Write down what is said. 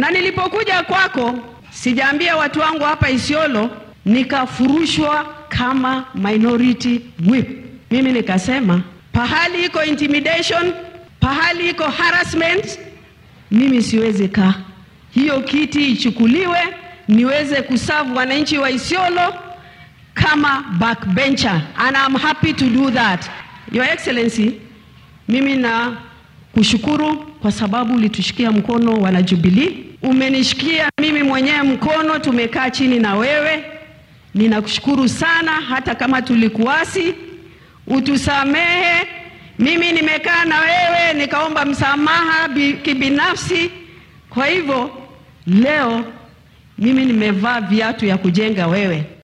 Na nilipokuja kwako, sijaambia watu wangu hapa Isiolo, nikafurushwa kama minority whip. Mimi nikasema pahali iko intimidation, pahali iko harassment, mimi siwezi kaa. Hiyo kiti ichukuliwe niweze kuserve wananchi wa Isiolo kama backbencher and I'm happy to do that. Your Excellency, mimi na kushukuru kwa sababu ulitushikia mkono wana Jubilee, umenishikia mimi mwenyewe mkono, tumekaa chini na wewe. Ninakushukuru sana, hata kama tulikuasi, utusamehe. Mimi nimekaa na wewe nikaomba msamaha bi- kibinafsi. Kwa hivyo leo mimi nimevaa viatu ya kujenga wewe.